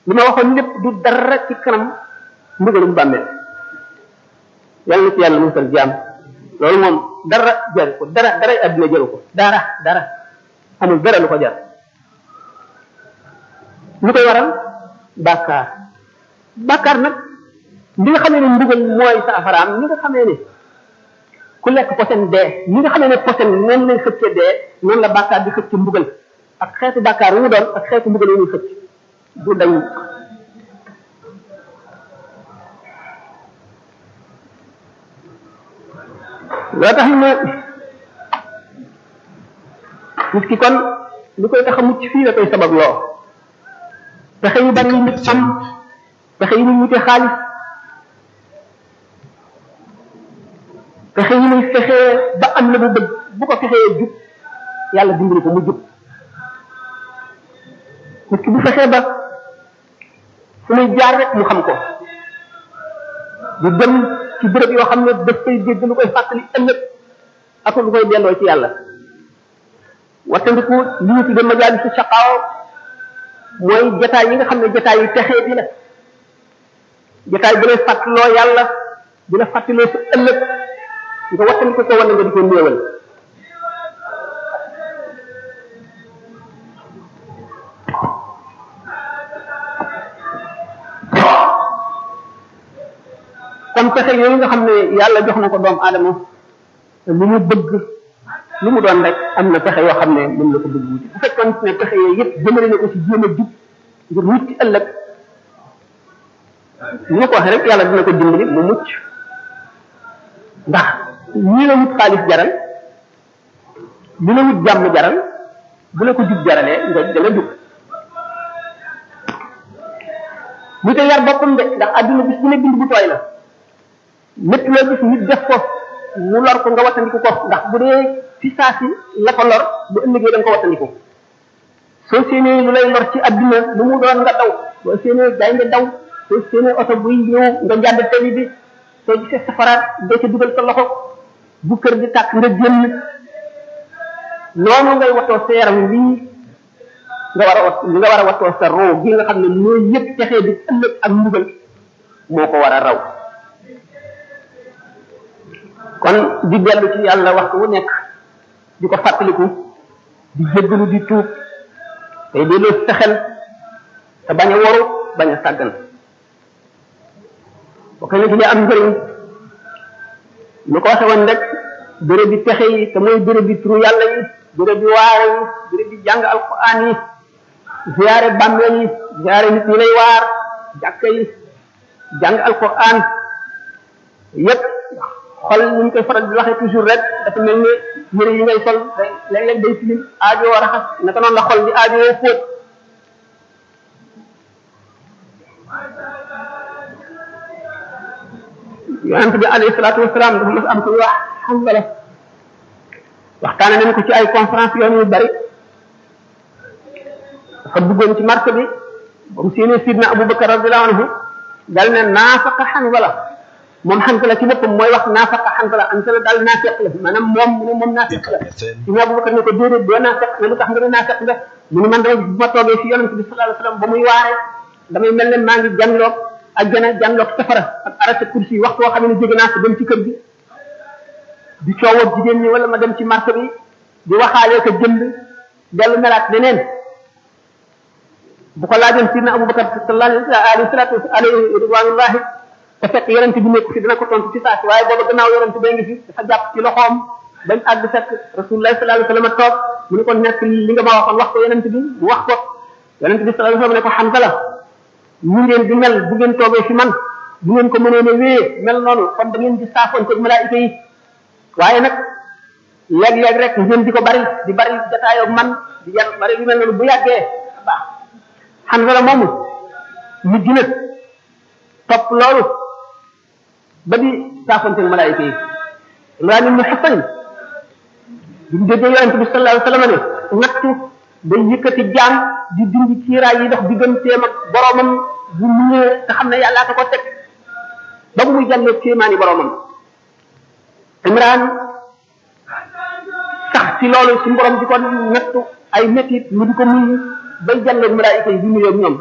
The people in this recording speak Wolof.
li ma waxoon lépp du dara ci kanam mbugalum bàmmeel yàlla na ci yàlla musal jaam loolu moom dara jaru ko dara dara adduna jaru ko dara dara amul dara lu ko jar lu koy waral bàkkaar bàkkaar nag li nga xamee ne mbugal mooy saafaraam li nga xamee ne ku lekk posen dee li nga xamee ne posen noonu lay xëcce dee noonu la bàkkaar di xëcc mbugal ak xeetu bàkkaar wu mu doon ak xeetu mbugal wu muy xëcc du dañ loo tax ne nit ki kon li koy tax a mucc fii la koy sabab loo pexe yu bari yi nit am pexe yi muy wute xaalis pexe yi muy fexee ba am la bu bëgg bu ko fexee jub yàlla dimbali ko mu jub nit ki bu fexee ba fu muy jaar rek mu xam ko du dem ci béréb yoo xam ne daf koy dégg lu koy fàttali ëllëg ak lu koy delloo ci yàlla wattandiku li ñu tudde majaalisu saqaaw mooy jataay yi nga xam ne jataay yu texee di la jataay bu lay fàttaloo yàlla di la fàttaloo sa ëllëg nga wattandiku ko wala nga di ko néewal kon pexe yooyu nga xam ne yàlla jox na ko doomu aadama lu mu bëgg lu mu doon rek am na pexe yoo xam ne moom la ko bëgg wuti bu fekkoon ne pexe yooyu yëpp jëmale na ko ci jéem a jub ngir mucc ëllëg ni ma ko waxee rek yàlla dina ko dimbali mu mucc ndax ñii la wut xaalis jaral li la wut jàmm jaral bu la ko jub jaralee nga dana jub mu te yar boppam de ndax àdduna bis bu ne bind bu tooy la lépp loo gis nit def ko mu lor ko nga wattandiku ko ndax bu dee ci saa si la ko lor bu ëllëgee da nga ko wattandiku soo séenee lu lay lor ci adduna lu mu doon nga daw soo séenee day nga daw soo séenee oto buy ñëw nga jàdd tali bi soo gisee safaraat doo ca dugal sa loxo bu kër di tàkk nga génn noonu ngay watoo sa yaram lii nga war a wat nga war a watoo sa roo gi nga xam ne mooy yëpp texee di ëllëg ak mbugal moo ko war a raw kon di dellu ci yàlla waxtu wu nekk di ko fàttaliku di jéggalu di tuub tey delloo sa xel te bañ a waru bañ a sàggan bokk na ci li am njëriñ lu ko waxe woon rek béréb bi texe yi te mooy béréb bi turu yàlla yi béréb bi waare yi béréb bi jàng alquran yi ziyaare bàmmeel yi ziyaare nit ñi lay waar jàkka yi jàng alquran yépp xol ni ñu koy faral di waxee toujours rek dafa mel ni yëre yi ngay sol léeg-léeg day tilim aajo war a xas naka noonu la xol di aajo woo fóot yonent bi alayhi salaatu wasalaam dafa mas am kuy wax xangala waxtaane nañ ko ci ay conférence yoon yu bari dafa duggoon ci marché bi ba mu séenee sidna Abubakar radiallahu anhu dal ne naafaqa xangala moom xantala ci boppam mooy wax naafaqa xantala xantala daal naafeq la maanaam moom mu ne moom naafeq la sidna Abubakar ne ko déedéet doo naafeq ne lu tax nga ne naafeq nga mu ne man dama bu ma toogee fi yonent bi sallallahu alayhi wasallam ba muy waare damay mel ne maa ngi janloog ajjana janloog safara ak arrêté kursi yi waxtu woo xam ne jóge naa si dem ci kër gi di coowoo jigéen ñi wala ma dem ci marché bi di waxaalee ko jënd dellu melaat leneen bu ko laajoon sidna Abubakar sallallahu alayhi salatu alayhi ridwanullahi te fekk yonent bi nekk fi dina ko tontu ci saa si waaye booba gannaaw yonent bee ngi fi dafa jàpp ci loxoom bañ àgg fekk rasulullah sallallahu alayhi wasallam toog mu ne ko nekk li nga ma waxoon wax ko yonent bi mu wax ko yonent bi sallallahu alayhi wasallam ne ko Hanzala ñu ngeen di mel bu ngeen toogee fi man bu ngeen ko mënoon a wéyee mel noonu kon da ngeen di saafoonte malaayika yi waaye nag léeg-léeg rek ngeen di ko bari di bari jataayoo man di yan bari yu mel noonu bu yàggee baax Hanzala moomu ñu gën topp loolu ba di saafoonte malaayika yi Imraan ibn Husayn bi mu déggee yonent bi sallallahu alayhi wasallam ne nattu day yëkkati jaam di dindi kiiraay yi dox digganteem ak boromam bu muñee te xam ne yàllaa ko ko teg ba mu muy jàllee kéemaani boromam Imraan sax ci loolu ci borom di ko nattu ay métit mu di ko muñ bay jàllee malaayika yi di nuyoo ñoom